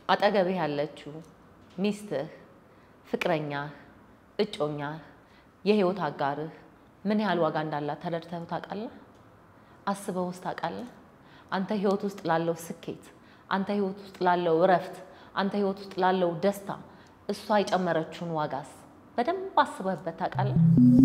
አጠገብህ ያለችው ሚስትህ፣ ፍቅረኛህ፣ እጮኛህ፣ የህይወት አጋርህ ምን ያህል ዋጋ እንዳላት ተረድተህ ታውቃለህ? አስበው ውስጥ ታውቃለህ? አንተ ህይወት ውስጥ ላለው ስኬት፣ አንተ ህይወት ውስጥ ላለው እረፍት፣ አንተ ህይወት ውስጥ ላለው ደስታ እሷ የጨመረችውን ዋጋስ በደንብ አስበህበት ታውቃለህ?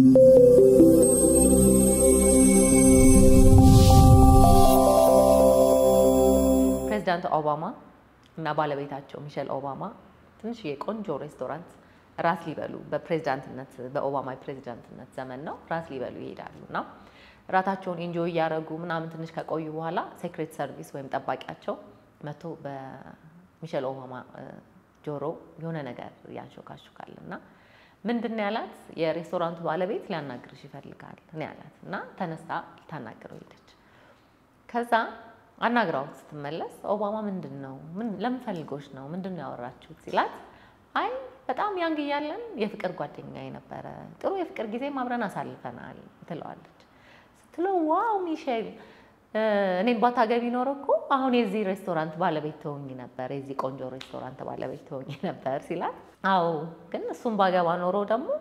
ፕሬዚዳንት ኦባማ እና ባለቤታቸው ሚሸል ኦባማ ትንሽ የቆንጆ ሬስቶራንት ራት ሊበሉ በፕሬዚዳንትነት በኦባማ የፕሬዚዳንትነት ዘመን ነው ራት ሊበሉ ይሄዳሉ እና ራታቸውን ኢንጆይ እያደረጉ ምናምን ትንሽ ከቆዩ በኋላ ሴክሬት ሰርቪስ ወይም ጠባቂያቸው መጥቶ በሚሸል ኦባማ ጆሮ የሆነ ነገር ያንሾካሹካል እና ምንድን ነው ያላት? የሬስቶራንቱ ባለቤት ሊያናግርሽ ይፈልጋል ነው ያላት እና ተነስታ ልታናግረው ሄደች። ከዛ አናግራው ስትመለስ ኦባማ ምንድን ነው ለምን ፈልጎች ነው ምንድን ነው ያወራችሁት ሲላት፣ አይ በጣም ያንግ እያለን የፍቅር ጓደኛ የነበረ ጥሩ የፍቅር ጊዜም አብረን አሳልፈናል ትለዋለች። ስትለው ዋው ሚሼል እኔን ባታገቢ ኖሮ እኮ አሁን የዚህ ሬስቶራንት ባለቤት ትሆኚ ነበር፣ የዚህ ቆንጆ ሬስቶራንት ባለቤት ትሆኚ ነበር ሲላት፣ አዎ ግን እሱም ባገባ ኖሮ ደግሞ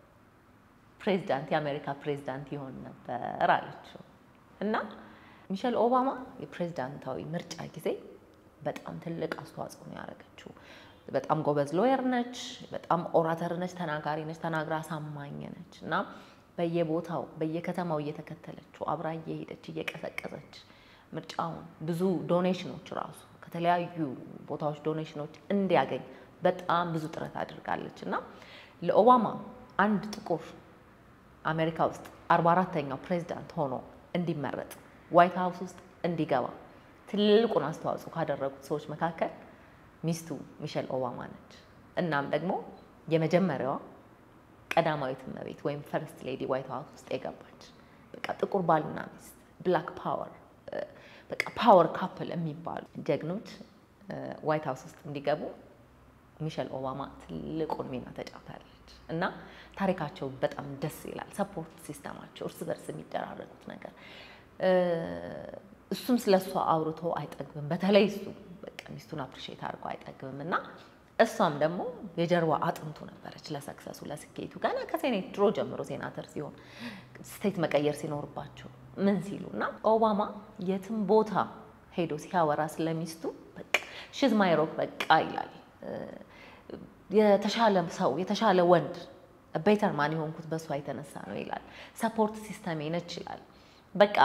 ፕሬዚዳንት የአሜሪካ ፕሬዚዳንት ይሆን ነበር አለችው እና ሚሸል ኦባማ የፕሬዚዳንታዊ ምርጫ ጊዜ በጣም ትልቅ አስተዋጽኦ ነው ያደረገችው። በጣም ጎበዝ ሎየር ነች፣ በጣም ኦራተር ነች፣ ተናጋሪ ነች፣ ተናግራ አሳማኝ ነች እና በየቦታው በየከተማው እየተከተለችው አብራ እየሄደች እየቀሰቀሰች ምርጫውን ብዙ ዶኔሽኖች ራሱ ከተለያዩ ቦታዎች ዶኔሽኖች እንዲያገኝ በጣም ብዙ ጥረት አድርጋለች እና ለኦባማ አንድ ጥቁር አሜሪካ ውስጥ አርባ አራተኛው ፕሬዚዳንት ሆኖ እንዲመረጥ ዋይት ሀውስ ውስጥ እንዲገባ ትልቁን አስተዋጽኦ ካደረጉት ሰዎች መካከል ሚስቱ ሚሸል ኦባማ ነች። እናም ደግሞ የመጀመሪያዋ ቀዳማዊት እመቤት ወይም ፈርስት ሌዲ ዋይት ሀውስ ውስጥ የገባች በቃ ጥቁር ባልና ሚስት ብላክ ፓወር በቃ ፓወር ካፕል የሚባሉ ጀግኖች ዋይት ሀውስ ውስጥ እንዲገቡ ሚሸል ኦባማ ትልቁን ሚና ተጫውታለች እና ታሪካቸው በጣም ደስ ይላል። ሰፖርት ሲስተማቸው፣ እርስ በርስ የሚደራረጉት ነገር እሱም ስለ እሷ አውርቶ አይጠግብም። በተለይ እሱ በቃ ሚስቱን አፕሪሼት አድርጎ አይጠግብም እና እሷም ደግሞ የጀርባ አጥንቱ ነበረች ለሰክሰሱ ለስኬቱ። ገና ከሴኔት ድሮ ጀምሮ ሴናተር ሲሆን ስቴት መቀየር ሲኖርባቸው ምን ሲሉ እና ኦባማ የትም ቦታ ሄዶ ሲያወራ ስለሚስቱ በቃ ሽዝ ማይሮክ በቃ ይላል። የተሻለ ሰው የተሻለ ወንድ ቤተር ማን የሆንኩት በእሷ የተነሳ ነው ይላል። ሰፖርት ሲስተሜ ነች ይላል። በቃ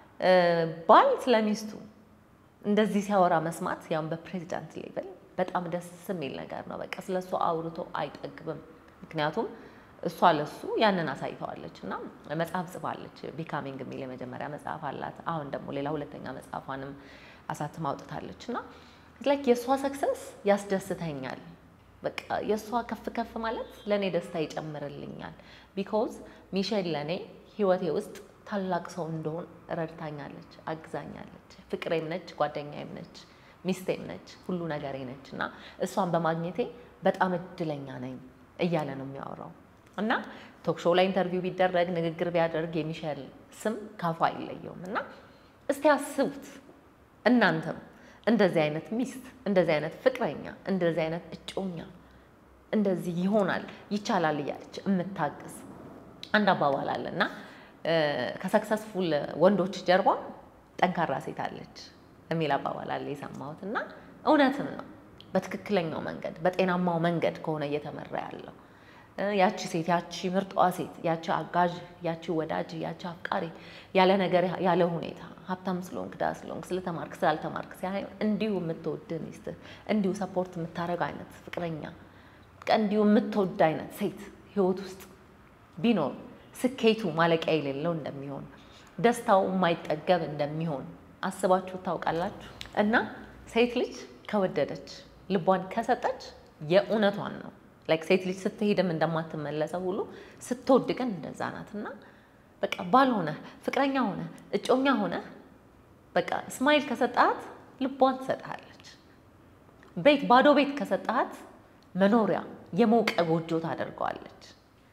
ባል ስለሚስቱ እንደዚህ ሲያወራ መስማት ያውም በፕሬዚዳንት ሌቭል በጣም ደስ የሚል ነገር ነው። በቃ ስለ እሱ አውርቶ አይጠግብም። ምክንያቱም እሷ ለሱ ያንን አሳይተዋለች እና መጽሐፍ ጽፋለች። ቢካሚንግ የሚል የመጀመሪያ መጽሐፍ አላት። አሁን ደግሞ ሌላ ሁለተኛ መጽሐፏንም አሳትማ አውጥታለች እና ላይክ የእሷ ሰክሰስ ያስደስተኛል። በቃ የእሷ ከፍ ከፍ ማለት ለእኔ ደስታ ይጨምርልኛል። ቢኮዝ ሚሼል ለእኔ ህይወቴ ውስጥ ታላቅ ሰው እንደሆን ረድታኛለች፣ አግዛኛለች። ፍቅሬም ነች፣ ጓደኛዬም ነች፣ ሚስቴም ነች፣ ሁሉ ነገሬ ነች እና እሷን በማግኘቴ በጣም እድለኛ ነኝ እያለ ነው የሚያወራው እና ቶክሾው ላይ ኢንተርቪው ቢደረግ ንግግር ቢያደርግ የሚሸል ስም ካፉ አይለየውም እና እስቲ አስቡት እናንተም እንደዚህ አይነት ሚስት፣ እንደዚህ አይነት ፍቅረኛ፣ እንደዚህ አይነት እጮኛ እንደዚህ ይሆናል ይቻላል እያለች የምታግዝ አንድ አባባል አለ እና ከሰክሰስፉል ወንዶች ጀርባ ጠንካራ ሴት አለች የሚል አባባል አለ የሰማሁት እና እውነትም ነው። በትክክለኛው መንገድ በጤናማው መንገድ ከሆነ እየተመራ ያለው ያቺ ሴት ያቺ ምርጧ ሴት ያቺ አጋዥ ያቺ ወዳጅ ያቺ አፍቃሪ ያለ ነገር ያለ ሁኔታ ሀብታም ስለሆንክ ድሃ ስለሆንክ ስለተማርክ ስላልተማርክ ሳይሆን እንዲሁ የምትወድ ሚስትህ እንዲሁ ሰፖርት የምታደርግ አይነት ፍቅረኛ እንዲሁ የምትወድ አይነት ሴት ህይወት ውስጥ ቢኖር ስኬቱ ማለቂያ የሌለው እንደሚሆን ደስታው የማይጠገብ እንደሚሆን አስባችሁ ታውቃላችሁ? እና ሴት ልጅ ከወደደች ልቧን ከሰጠች የእውነቷን ነው። ላይክ ሴት ልጅ ስትሄድም እንደማትመለሰው ሁሉ ስትወድ ግን እንደዛ ናት። እና በቃ ባል ሆነ ፍቅረኛ ሆነ እጮኛ ሆነ በቃ ስማይል ከሰጣት ልቧን ትሰጥሃለች። ቤት ባዶ ቤት ከሰጣት መኖሪያ የሞቀ ጎጆ ታደርገዋለች።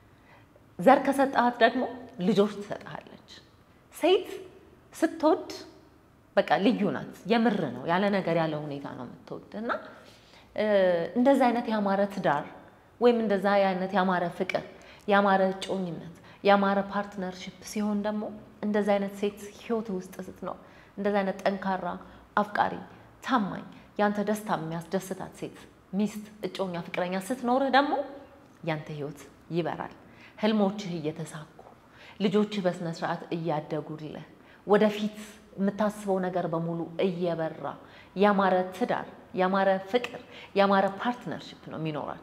ዘር ከሰጣት ደግሞ ልጆች ትሰጥሃለች። ሴት ስትወድ በቃ ልዩ ናት። የምር ነው፣ ያለ ነገር ያለ ሁኔታ ነው የምትወድ እና እንደዛ አይነት ያማረ ትዳር ወይም እንደዛ አይነት ያማረ ፍቅር፣ ያማረ እጮኝነት፣ ያማረ ፓርትነርሽፕ ሲሆን ደግሞ እንደዛ አይነት ሴት ህይወት ውስጥ ስትኖር እንደዛ አይነት ጠንካራ አፍቃሪ፣ ታማኝ፣ ያንተ ደስታ የሚያስደስታት ሴት ሚስት፣ እጮኛ፣ ፍቅረኛ ስትኖርህ ደግሞ ያንተ ህይወት ይበራል። ህልሞችህ እየተሳኩ ልጆችህ በስነ ስርዓት እያደጉልህ ወደፊት የምታስበው ነገር በሙሉ እየበራ ያማረ ትዳር፣ ያማረ ፍቅር፣ ያማረ ፓርትነርሽፕ ነው የሚኖራል።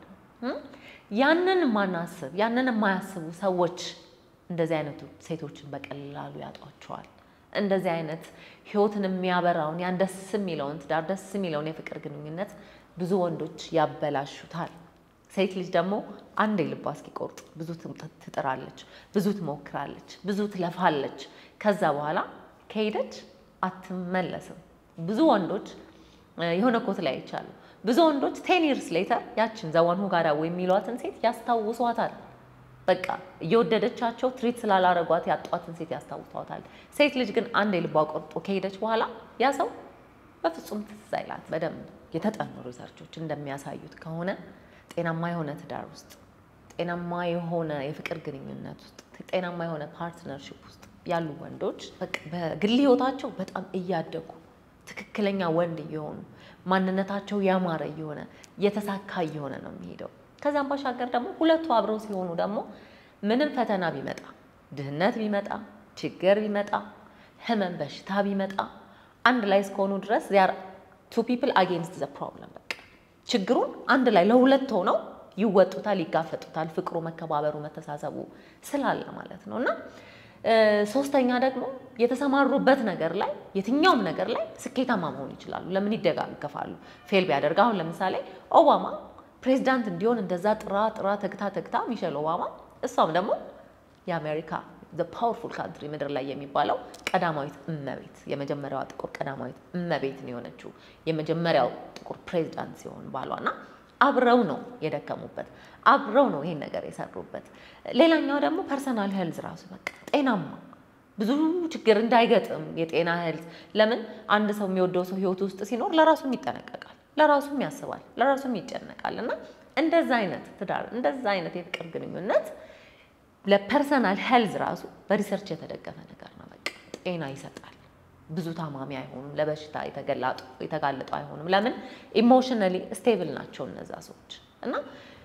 ያንን ማናስብ ያንን የማያስቡ ሰዎች እንደዚህ አይነቱ ሴቶችን በቀላሉ ያጧቸዋል። እንደዚህ አይነት ህይወትን የሚያበራውን ያን ደስ የሚለውን ትዳር ደስ የሚለውን የፍቅር ግንኙነት ብዙ ወንዶች ያበላሹታል። ሴት ልጅ ደግሞ አንዴ ልቧ እስኪቆርጥ ብዙ ትጥራለች፣ ብዙ ትሞክራለች፣ ብዙ ትለፋለች። ከዛ በኋላ ከሄደች አትመለስም። ብዙ ወንዶች የሆነ ኮት ላይ አይቻሉ። ብዙ ወንዶች ቴን ይርስ ሌተር ያችን ዘዋን ሁጋዳ የሚሏትን ሴት ያስታውሷታል። በቃ እየወደደቻቸው ትሪት ስላላረጓት ያጧትን ሴት ያስታውሷታል። ሴት ልጅ ግን አንዴ ልቧ ቆርጦ ከሄደች በኋላ ያ ሰው በፍጹም ትዝ አይላት። በደንብ የተጠኑ ሪሰርቾች እንደሚያሳዩት ከሆነ ጤናማ የሆነ ትዳር ውስጥ፣ ጤናማ የሆነ የፍቅር ግንኙነት ውስጥ፣ ጤናማ የሆነ ፓርትነርሽፕ ውስጥ ያሉ ወንዶች በግል ህይወታቸው በጣም እያደጉ ትክክለኛ ወንድ እየሆኑ ማንነታቸው ያማረ እየሆነ የተሳካ እየሆነ ነው የሚሄደው። ከዛም ባሻገር ደግሞ ሁለቱ አብረው ሲሆኑ ደግሞ ምንም ፈተና ቢመጣ፣ ድህነት ቢመጣ፣ ችግር ቢመጣ፣ ህመም፣ በሽታ ቢመጣ አንድ ላይ እስከሆኑ ድረስ ዚያር ቱ ፒፕል አጌንስት ዘ ፕሮብለም። በቃ ችግሩን አንድ ላይ ለሁለት ሆነው ይወጡታል፣ ይጋፈጡታል። ፍቅሩ፣ መከባበሩ፣ መተሳሰቡ ስላለ ማለት ነው እና ሶስተኛ ደግሞ የተሰማሩበት ነገር ላይ የትኛውም ነገር ላይ ስኬታማ መሆን ይችላሉ። ለምን ይደጋገፋሉ? ፌል ቢያደርግ አሁን ለምሳሌ ኦባማ ፕሬዚዳንት እንዲሆን እንደዛ ጥራ ጥራ ተግታ ተግታ ሚሸል ኦባማ እሷም ደግሞ የአሜሪካ ፓወርፉል ካንትሪ ምድር ላይ የሚባለው ቀዳማዊት እመቤት የመጀመሪያዋ ጥቁር ቀዳማዊት እመቤት ነው የሆነችው የመጀመሪያው ጥቁር ፕሬዚዳንት ሲሆን ባሏና አብረው ነው የደከሙበት፣ አብረው ነው ይሄን ነገር የሰሩበት። ሌላኛው ደግሞ ፐርሰናል ሄልዝ ራሱ በቃ ጤናማ ብዙ ችግር እንዳይገጥም የጤና ሄልዝ። ለምን አንድ ሰው የሚወደው ሰው ህይወት ውስጥ ሲኖር ለራሱም ይጠነቀቃል፣ ለራሱም ያስባል፣ ለራሱም ይጨነቃል። እና እንደዛ አይነት ትዳር እንደዛ አይነት የፍቅር ግንኙነት ለፐርሰናል ሄልዝ ራሱ በሪሰርች የተደገፈ ነገር ነው። በቃ ጤና ይሰጣል። ብዙ ታማሚ አይሆኑም። ለበሽታ የተጋለጡ አይሆኑም። ለምን ኢሞሽነሊ ስቴብል ናቸው እነዛ ሰዎች እና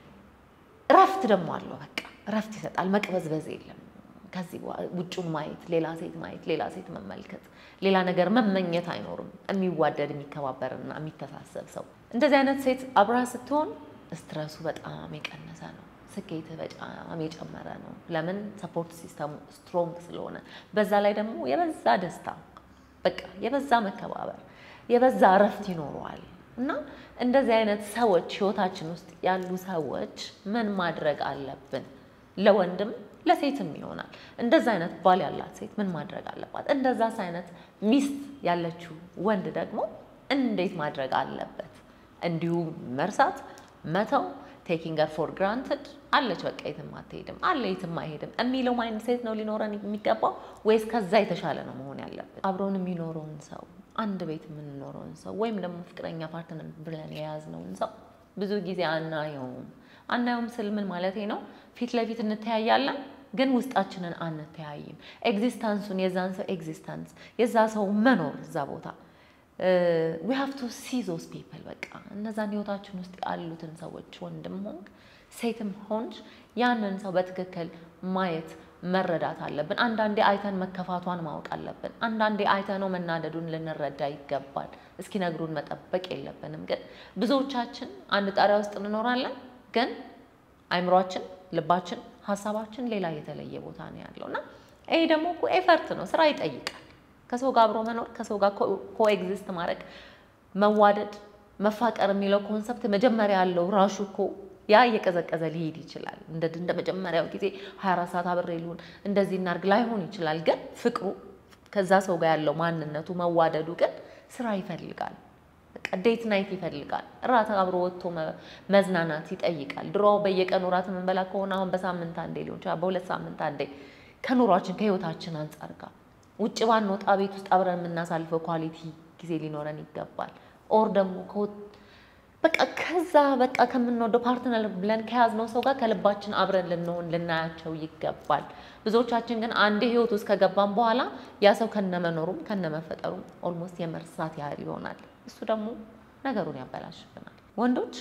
እረፍት ደግሞ አለው። በቃ እረፍት ይሰጣል። መቅበዝበዝ የለም። ከዚህ ውጩን ማየት፣ ሌላ ሴት ማየት፣ ሌላ ሴት መመልከት፣ ሌላ ነገር መመኘት አይኖርም። የሚዋደድ የሚከባበርና የሚተሳሰብ ሰው እንደዚህ አይነት ሴት አብራ ስትሆን ስትረሱ በጣም የቀነሰ ነው። ስኬት በጣም የጨመረ ነው። ለምን ሰፖርት ሲስተሙ ስትሮንግ ስለሆነ፣ በዛ ላይ ደግሞ የበዛ ደስታ በቃ የበዛ መከባበር የበዛ እረፍት ይኖረዋል። እና እንደዚህ አይነት ሰዎች ህይወታችን ውስጥ ያሉ ሰዎች ምን ማድረግ አለብን? ለወንድም ለሴትም ይሆናል። እንደዛ አይነት ባል ያላት ሴት ምን ማድረግ አለባት? እንደዛስ አይነት ሚስት ያለችው ወንድ ደግሞ እንዴት ማድረግ አለበት? እንዲሁ መርሳት፣ መተው ቴኪንግ ር ፎር ግራንትድ አለች በቃ የትም አትሄድም አለ የትም አይሄድም የሚለው ማይንድ ሴት ነው ሊኖረን የሚገባው ወይስ ከዛ የተሻለ ነው መሆን ያለብን? አብሮን የሚኖረውን ሰው አንድ ቤት የምንኖረውን ሰው ወይም ደግሞ ፍቅረኛ ፓርትነር ብለን የያዝነውን ሰው ብዙ ጊዜ አናየውም። አናየውም ስል ምን ማለቴ ነው? ፊት ለፊት እንተያያለን፣ ግን ውስጣችንን አንተያይም። ኤግዚስታንሱን የዛን ሰው ኤግዚስታንስ የዛ ሰው መኖር እዛ ቦታ ዊ ሃቭ ቱ ሲ ዞስ ፒፕል በቃ እነዛን ህይወታችን ውስጥ ያሉትን ሰዎች ወንድም ሆንክ ሴትም ሆንች ያንን ሰው በትክክል ማየት መረዳት አለብን። አንዳንዴ አይተን መከፋቷን ማወቅ አለብን። አንዳንዴ አይተነው መናደዱን ልንረዳ ይገባል። እስኪነግሩን መጠበቅ የለብንም። ግን ብዙዎቻችን አንድ ጣሪያ ውስጥ እንኖራለን፣ ግን አይምሯችን፣ ልባችን፣ ሀሳባችን ሌላ የተለየ ቦታ ነው ያለው እና ይሄ ደግሞ እኮ ኤፈርት ነው፣ ስራ ይጠይቃል። ከሰው ጋር አብሮ መኖር ከሰው ጋር ኮኤግዚስት ማድረግ መዋደድ መፋቀር የሚለው ኮንሰፕት መጀመሪያ ያለው ራሹ እኮ ያ እየቀዘቀዘ ሊሄድ ይችላል። እንደ እንደ መጀመሪያው ጊዜ 24 ሰዓት አብሬ ልሁን እንደዚህ እናድርግ ላይሆን ይችላል። ግን ፍቅሩ ከዛ ሰው ጋር ያለው ማንነቱ መዋደዱ ግን ስራ ይፈልጋል። በቃ ዴት ናይት ይፈልጋል። እራት አብሮ ወጥቶ መዝናናት ይጠይቃል። ድሮ በየቀኑ እራት የምንበላ ከሆነ አሁን በሳምንት አንዴ ሊሆን ይችላል፣ በሁለት ሳምንት አንዴ ከኑሯችን ከህይወታችን አንጻር ጋር ውጭ ባንወጣ ቤት ውስጥ አብረን የምናሳልፈው ኳሊቲ ጊዜ ሊኖረን ይገባል። ኦር ደግሞ በቃ ከዛ በቃ ከምንወደው ፓርትነር ብለን ከያዝነው ሰው ጋር ከልባችን አብረን ልንሆን ልናያቸው ይገባል። ብዙዎቻችን ግን አንድ ህይወት ውስጥ ከገባን በኋላ ያ ሰው ከነመኖሩም ከነመፈጠሩም ኦልሞስት የመርሳት ያህል ይሆናል። እሱ ደግሞ ነገሩን ያበላሽብናል። ወንዶች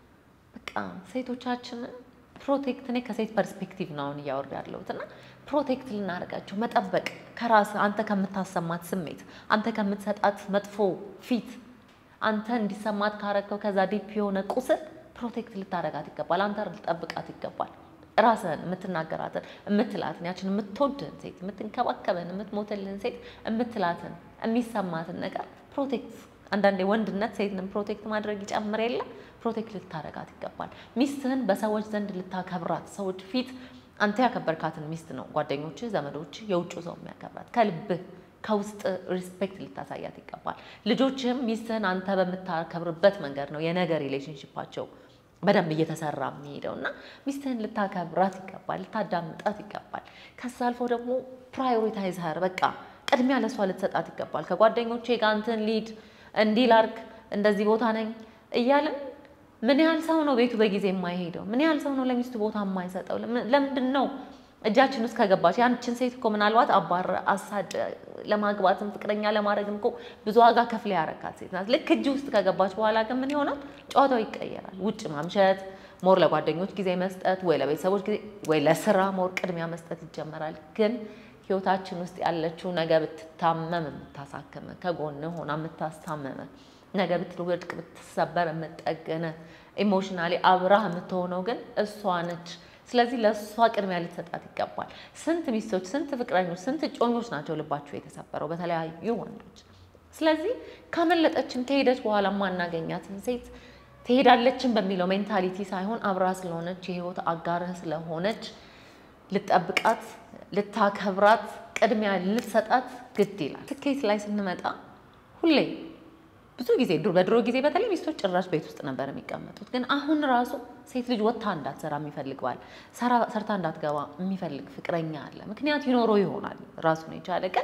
በቃ ሴቶቻችንን ፕሮቴክት እኔ ከሴት ፐርስፔክቲቭ ነው አሁን እያወራ ያለሁት እና ፕሮቴክት ልናደርጋቸው መጠበቅ ከራስ አንተ ከምታሰማት ስሜት አንተ ከምትሰጣት መጥፎ ፊት አንተ እንዲሰማት ካረገው ከዛ ዲፕ የሆነ ቁስል ፕሮቴክት ልታደርጋት ይገባል። አንተ ልጠብቃት ይገባል። ራስህን የምትናገራትን የምትላትን ያችን የምትወድህን ሴት የምትንከባከብህን የምትሞትልህን ሴት የምትላትን የሚሰማትን ነገር ፕሮቴክት አንዳንዴ ወንድነት ሴትንም ፕሮቴክት ማድረግ ይጨምር የለ ፕሮቴክት ልታደርጋት ይገባል። ሚስትህን በሰዎች ዘንድ ልታከብራት ሰዎች ፊት አንተ ያከበርካትን ሚስት ነው ጓደኞች፣ ዘመዶች፣ የውጭ ሰው የሚያከብራት ከልብህ ከውስጥ ሪስፔክት ልታሳያት ይገባል። ልጆችህም ሚስትህን አንተ በምታከብርበት መንገድ ነው የነገ ሪሌሽንሽፓቸው በደንብ እየተሰራ የሚሄደው እና ሚስትህን ልታከብራት ይገባል፣ ልታዳምጣት ይገባል። ከዛ አልፎ ደግሞ ፕራዮሪታይዝ ሀር በቃ ቅድሚያ ለእሷ ልትሰጣት ይገባል። ከጓደኞቼ ጋር እንትን ሊድ እንዲህ ላርግ እንደዚህ ቦታ ነኝ እያልን ምን ያህል ሰው ነው ቤቱ በጊዜ የማይሄደው? ምን ያህል ሰው ነው ለሚስቱ ቦታ የማይሰጠው? ለምንድን ነው እጃችን ውስጥ ከገባች ያንችን ሴት እኮ ምናልባት አባር አሳድ ለማግባትም ፍቅረኛ ለማድረግም እኮ ብዙ ዋጋ ከፍለ ያረካት ሴት ናት። ልክ እጅ ውስጥ ከገባች በኋላ ግን ምን ይሆናል? ጨዋታው ይቀየራል። ውጭ ማምሸት፣ ሞር ለጓደኞች ጊዜ መስጠት፣ ወይ ለቤተሰቦች ጊዜ ወይ ለስራ ሞር ቅድሚያ መስጠት ይጀመራል። ግን ህይወታችን ውስጥ ያለችው ነገ ብትታመም የምታሳክመ ከጎን ሆና የምታስታመመ ነገ ብትወድቅ ብትሰበር የምጠገነ ኢሞሽናሊ አብራህ የምትሆነው ግን እሷ ነች። ስለዚህ ለእሷ ቅድሚያ ልትሰጣት ይገባል። ስንት ሚስቶች፣ ስንት ፍቅረኞች፣ ስንት እጮኞች ናቸው ልባቸው የተሰበረው በተለያዩ ወንዶች። ስለዚህ ካመለጠችን ከሄደች በኋላ ማናገኛትን ሴት ትሄዳለችን በሚለው ሜንታሊቲ ሳይሆን አብራ ስለሆነች የህይወት አጋርህ ስለሆነች ልጠብቃት፣ ልታከብራት፣ ቅድሚያ ልትሰጣት ግድ ይላል። ስኬት ላይ ስንመጣ ሁሌ ብዙ ጊዜ በድሮ ጊዜ በተለይ ሚስቶች ጭራሽ ቤት ውስጥ ነበር የሚቀመጡት። ግን አሁን ራሱ ሴት ልጅ ወጥታ እንዳትሰራ የሚፈልግ ባል፣ ሰርታ እንዳትገባ የሚፈልግ ፍቅረኛ አለ። ምክንያት ይኖረው ይሆናል ራሱን የቻለ ግን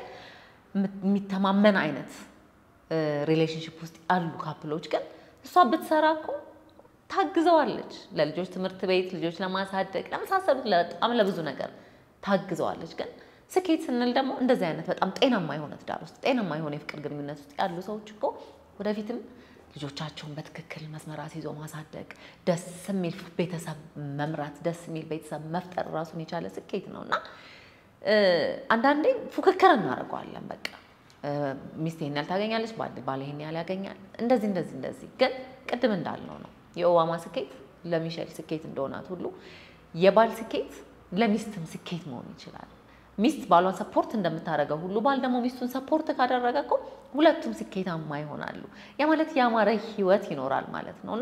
የሚተማመን አይነት ሪሌሽንሽፕ ውስጥ ያሉ ካፕሎች ግን እሷ ብትሰራ እኮ ታግዘዋለች። ለልጆች ትምህርት ቤት፣ ልጆች ለማሳደግ ለመሳሰሉት በጣም ለብዙ ነገር ታግዘዋለች። ግን ስኬት ስንል ደግሞ እንደዚህ አይነት በጣም ጤናማ የሆነ ትዳር ውስጥ ጤናማ የሆነ የፍቅር ግንኙነት ውስጥ ያሉ ሰዎች እኮ ወደፊትም ልጆቻቸውን በትክክል መስመር አስይዞ ማሳደግ፣ ደስ የሚል ቤተሰብ መምራት፣ ደስ የሚል ቤተሰብ መፍጠር ራሱን የቻለ ስኬት ነው እና አንዳንዴ ፉክክር እናደርገዋለን። በቃ ሚስት ይሄን ያህል ታገኛለች፣ ባል ይሄን ያህል ያገኛል፣ እንደዚህ እንደዚህ እንደዚህ። ግን ቅድም እንዳልነው ነው የኦባማ ስኬት ለሚሼል ስኬት እንደሆናት ሁሉ የባል ስኬት ለሚስትም ስኬት መሆን ይችላል። ሚስት ባሏን ሰፖርት እንደምታደርገው ሁሉ ባል ደግሞ ሚስቱን ሰፖርት ካደረገ እኮ ሁለቱም ስኬታማ ይሆናሉ። ያ ማለት ያማረ ህይወት ይኖራል ማለት ነው እና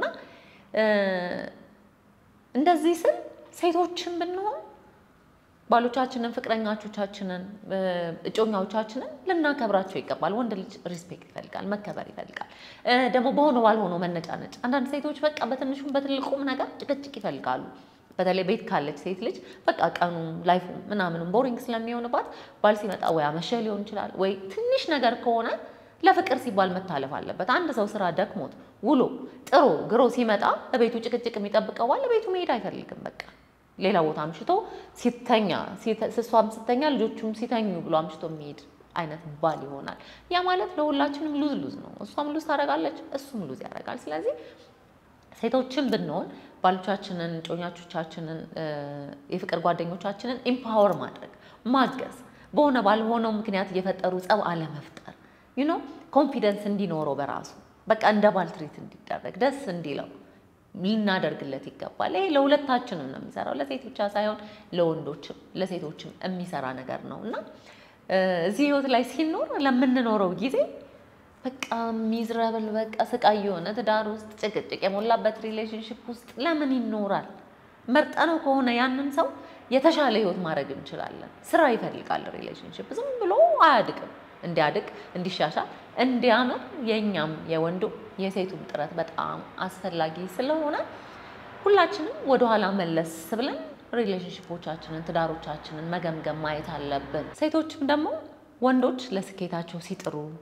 እንደዚህ ስል ሴቶችን ብንሆን ባሎቻችንን፣ ፍቅረኛቾቻችንን፣ እጮኛዎቻችንን ልናከብራቸው ይገባል። ወንድ ልጅ ሪስፔክት ይፈልጋል፣ መከበር ይፈልጋል። ደግሞ በሆነ ባልሆነው መነጫነጭ። አንዳንድ ሴቶች በቃ በትንሹም በትልቁም ነገር ጭቅጭቅ ይፈልጋሉ። በተለይ ቤት ካለች ሴት ልጅ በቃ ቀኑ ላይፉ ምናምንም ቦሪንግ ስለሚሆንባት ባል ሲመጣ ወይ አመሸ ሊሆን ይችላል ወይ ትንሽ ነገር ከሆነ ለፍቅር ሲባል መታለፍ አለበት። አንድ ሰው ስራ ደክሞት ውሎ ጥሮ ግሮ ሲመጣ ለቤቱ ጭቅጭቅ የሚጠብቀው ባል ለቤቱ መሄድ አይፈልግም። በቃ ሌላ ቦታ አምሽቶ ሲተኛ እሷም ስተኛ ልጆቹም ሲተኙ ብሎ አምሽቶ የሚሄድ አይነት ባል ይሆናል። ያ ማለት ለሁላችንም ሉዝ ሉዝ ነው። እሷም ሉዝ ታደርጋለች፣ እሱም ሉዝ ያደርጋል። ስለዚህ ሴቶችን ብንሆን ባሎቻችንን፣ ጮኛቾቻችንን፣ የፍቅር ጓደኞቻችንን ኢምፓወር ማድረግ ማገዝ፣ በሆነ ባልሆነው ምክንያት እየፈጠሩ ጸብ አለመፍጠር፣ ዩኖ ኮንፊደንስ እንዲኖረው በራሱ በቃ እንደ ባል ትሪት እንዲደረግ ደስ እንዲለው ልናደርግለት ይገባል። ይሄ ለሁለታችንም ነው የሚሰራው፣ ለሴት ብቻ ሳይሆን ለወንዶችም ለሴቶችም የሚሰራ ነገር ነው እና እዚህ ህይወት ላይ ሲኖር ለምንኖረው ጊዜ በቃ ሚዝረብል በቃ ስቃይ የሆነ ትዳር ውስጥ ጭቅጭቅ የሞላበት ሪሌሽንሽፕ ውስጥ ለምን ይኖራል? መርጠነው ከሆነ ያንን ሰው የተሻለ ህይወት ማድረግ እንችላለን። ስራ ይፈልጋል ሪሌሽንሽፕ ዝም ብሎ አያድቅም። እንዲያድግ፣ እንዲሻሻል፣ እንዲያምር የእኛም የወንዱ የሴቱም ጥረት በጣም አስፈላጊ ስለሆነ ሁላችንም ወደኋላ መለስ ብለን ሪሌሽንሽፖቻችንን ትዳሮቻችንን መገምገም ማየት አለብን። ሴቶችም ደግሞ ወንዶች ለስኬታቸው ሲጥሩ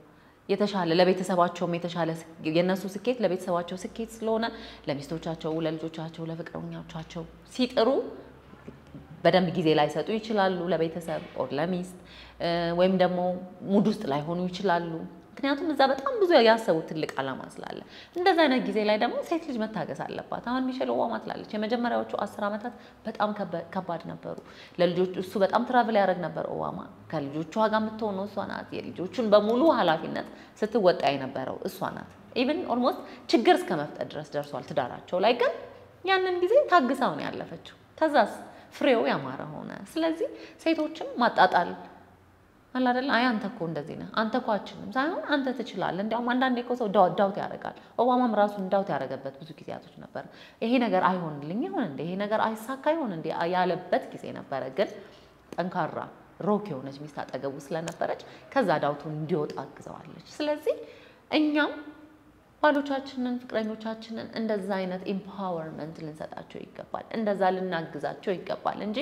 የተሻለ ለቤተሰባቸውም የተሻለ የእነሱ ስኬት ለቤተሰባቸው ስኬት ስለሆነ ለሚስቶቻቸው፣ ለልጆቻቸው፣ ለፍቅረኞቻቸው ሲጥሩ በደንብ ጊዜ ላይሰጡ ይችላሉ ለቤተሰብ ኦር ለሚስት ወይም ደግሞ ሙድ ውስጥ ላይሆኑ ይችላሉ። ምክንያቱም እዛ በጣም ብዙ ያሰቡት ትልቅ ዓላማ ስላለ እንደዚ አይነት ጊዜ ላይ ደግሞ ሴት ልጅ መታገስ አለባት። አሁን ሚሼል ኦባማ ትላለች የመጀመሪያዎቹ አስር ዓመታት በጣም ከባድ ነበሩ ለልጆች። እሱ በጣም ትራቭል ያደረግ ነበር ኦባማ። ከልጆቿ ጋር የምትሆነው እሷ ናት። የልጆቹን በሙሉ ኃላፊነት ስትወጣ የነበረው እሷ ናት። ኢቭን ኦልሞስት ችግር እስከ መፍጠር ድረስ ደርሷል ትዳራቸው ላይ። ግን ያንን ጊዜ ታግሳው ነው ያለፈችው። ከዛስ ፍሬው ያማረ ሆነ። ስለዚህ ሴቶችም ማጣጣል አለ አይደል? አይ አንተ እኮ እንደዚህ ነህ፣ አንተ እኮ አችልም ሳይሆን አንተ ትችላለህ። እንዲያውም አንዳንዴ እኮ ሰው ዳውት ያደርጋል። ኦባማም ራሱን ዳውት ያደረገበት ብዙ ጊዜያቶች ነበር። ይሄ ነገር አይሆንልኝ ይሆን እንዴ? ይሄ ነገር አይሳካ ይሆን እንዴ? ያለበት ጊዜ ነበረ። ግን ጠንካራ ሮክ የሆነች ሚስት አጠገቡ ስለነበረች ከዛ ዳውቱን እንዲወጣ አግዘዋለች። ስለዚህ እኛም ባሎቻችንን ፍቅረኞቻችንን እንደዛ አይነት ኢምፓወርመንት ልንሰጣቸው ይገባል። እንደዛ ልናግዛቸው ይገባል እንጂ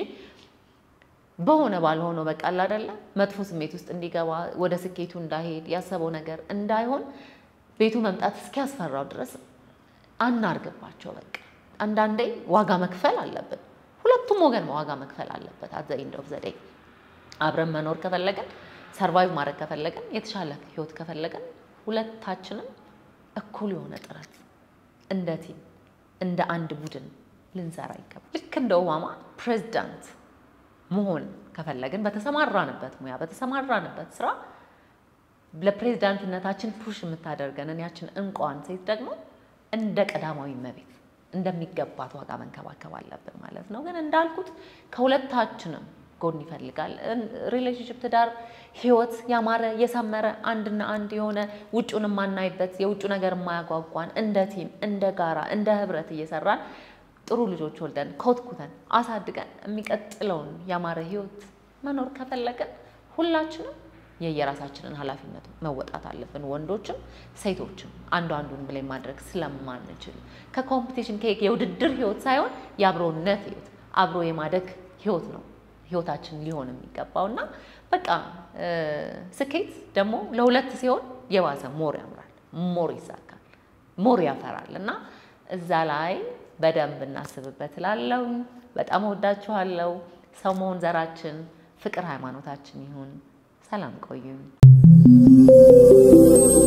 በሆነ ባልሆነው በቃ አይደለ መጥፎ ስሜት ውስጥ እንዲገባ ወደ ስኬቱ እንዳይሄድ ያሰበው ነገር እንዳይሆን ቤቱ መምጣት እስኪያስፈራው ድረስ አናርግባቸው። በቃ አንዳንዴ ዋጋ መክፈል አለብን። ሁለቱም ወገን ዋጋ መክፈል አለበት። አዘ ኢንድ ኦፍ ዘ ዴይ አብረን መኖር ከፈለገን ሰርቫይቭ ማድረግ ከፈለገን የተሻለ ህይወት ከፈለገን ሁለታችንም እኩል የሆነ ጥረት እንደ ቲም እንደ አንድ ቡድን ልንሰራ ይገባል። ልክ እንደ ኦባማ ፕሬዚዳንት መሆን ከፈለግን በተሰማራንበት ሙያ በተሰማራንበት ስራ ለፕሬዚዳንትነታችን ፑሽ የምታደርገንን ያችን እንቋን ሴት ደግሞ እንደ ቀዳማዊ እመቤት እንደሚገባት ዋጋ መንከባከብ አለብን ማለት ነው። ግን እንዳልኩት ከሁለታችንም ጎን ይፈልጋል። ሪሌሽንሽፕ፣ ትዳር፣ ህይወት ያማረ የሰመረ አንድና አንድ የሆነ ውጩን የማናይበት የውጩ ነገር የማያጓጓን እንደ ቲም እንደ ጋራ እንደ ህብረት እየሰራን ጥሩ ልጆች ወልደን ኮትኩተን አሳድገን የሚቀጥለውን ያማረ ህይወት መኖር ከፈለግን ሁላችንም የየራሳችንን ኃላፊነት መወጣት አለብን። ወንዶችም ሴቶችም አንዱ አንዱን ብለን ማድረግ ስለማንችል ከኮምፒቲሽን የውድድር ህይወት ሳይሆን የአብሮነት ህይወት አብሮ የማደግ ህይወት ነው ህይወታችን ሊሆን የሚገባው እና በቃ ስኬት ደግሞ ለሁለት ሲሆን የባሰ ሞር ያምራል፣ ሞር ይሳካል፣ ሞር ያፈራል እና እዛ ላይ በደንብ እናስብበት እላለሁ። በጣም እወዳችኋለሁ። ሰው መሆን ዘራችን፣ ፍቅር ሃይማኖታችን ይሁን። ሰላም ቆዩኝ።